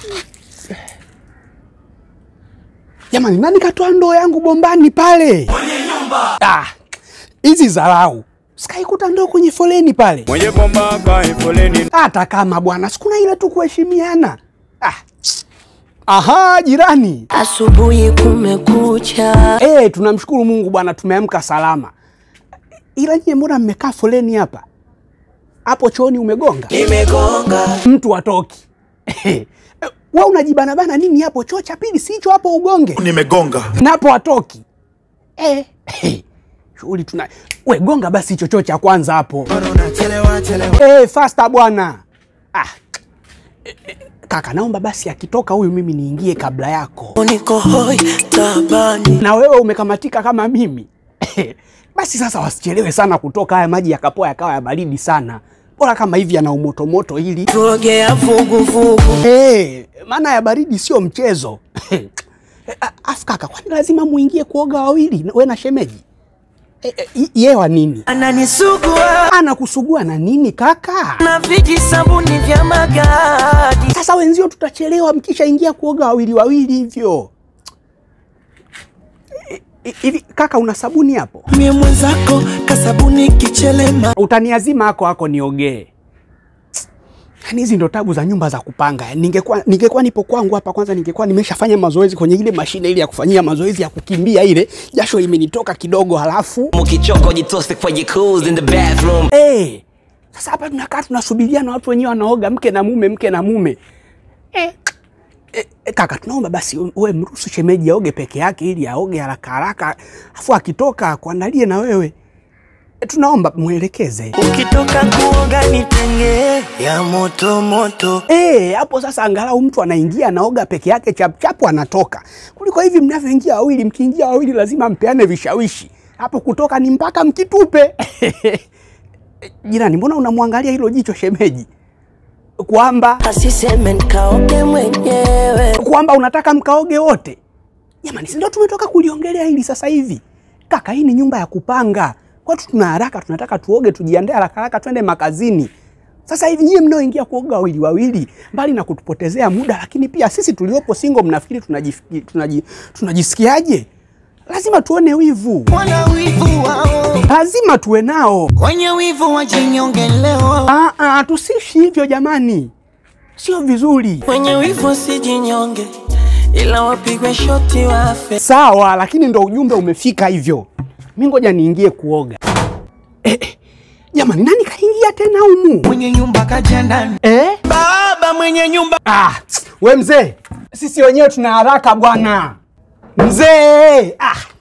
Jamani, nani katoa ndoo yangu bombani pale? Mwenye nyumba. Ah, hizi dharau. Sikaikuta ndoo kwenye foleni pale. Mwenye bomba kae foleni. Hata kama bwana, sikuna ile tu kuheshimiana. Ah. Aha, jirani. Asubuhi kumekucha, Eh, tunamshukuru Mungu bwana, tumeamka salama. Ila nyie mbona mmekaa foleni hapa? Hapo chooni umegonga? nimegonga Mtu atoki. Wewe unajibanabana nini hapo? Choo cha pili si hicho hapo ugonge. nimegonga Napo atoki. Eh, eh. Shughuli tuna we gonga basi hicho choo cha kwanza hapo. unachelewa chelewa Eh, faster bwana. Ah. Eh, eh, Kaka, naomba basi akitoka huyu mimi niingie kabla yako. niko hoi tabani, Na wewe umekamatika kama mimi. Basi sasa wasichelewe sana kutoka, haya maji yakapoa yakawa ya baridi sana. Bora kama hivi yana umotomoto ili tuogea vuguvugu, Eh, maana ya baridi sio mchezo. A- Afu kaka, kwani lazima muingie kuoga wawili we na shemeji? E, e, ye wa nini? ananisugua Anakusugua na nini kaka? na viji sabuni vya magadi, Sasa wenzio tutachelewa mkishaingia kuoga wawili wawili hivyo. E, e, Hivi kaka, una sabuni hapo? mie mwenzako kasabuni kichelema, Utaniazima hako hako niogee. Yaani hizi ndo tabu za nyumba za kupanga. Ningekuwa ningekuwa nipo kwangu hapa kwanza ningekuwa nimeshafanya mazoezi kwenye ile mashine ile ya kufanyia mazoezi ya kukimbia ile, jasho limenitoka kidogo halafu Mukichoka jitose kwa jacuzzi in the bathroom. eh sasa hapa tunakaa tunasubiria na watu wenyewe wanaoga mke na mume mke na mume. Eh, eh, eh, kaka tunaomba basi uwe mruhusu shemeji aoge peke yake ili aoge haraka haraka. Afu akitoka kuandalie na wewe. Eh, tunaomba mwelekeze. ukitoka kuoga nitenge ya moto moto, Eh, hapo sasa angalau mtu anaingia anaoga peke yake chapchapu anatoka. Kuliko hivi mnavyoingia wawili, mkiingia wawili lazima mpeane vishawishi. Hapo kutoka ni mpaka mkitupe. Jirani, mbona unamwangalia hilo jicho shemeji? Kwamba asiseme nikaoge mwenyewe, kwamba unataka mkaoge wote. Jamani, si ndio tumetoka kuliongelea hili sasa hivi. Kaka, hii ni nyumba ya kupanga. Watu tuna haraka, tunataka tuoge, tujiandae haraka haraka twende makazini. Sasa hivi nyie mnaoingia kuoga wawili wawili, mbali na kutupotezea muda, lakini pia sisi tuliopo single, mnafikiri tunajisikiaje? Tunaji, tunajisikiaje? Lazima tuone wivu, wana wivu wao, lazima tuwe nao. wenye wivu wajinyonge leo, Ah, ah, tusiishi hivyo jamani, sio vizuri. wenye wivu sijinyonge, ila wapigwe shoti wafe. Sawa, lakini ndo ujumbe umefika hivyo. Mi ngoja niingie kuoga. Eh, eh, jamani, nani kaingia tena humu Mwenye nyumba kaja ndani, eh? baba mwenye nyumba Ah, we mzee, sisi wenyewe tuna haraka bwana. Mzee, ah,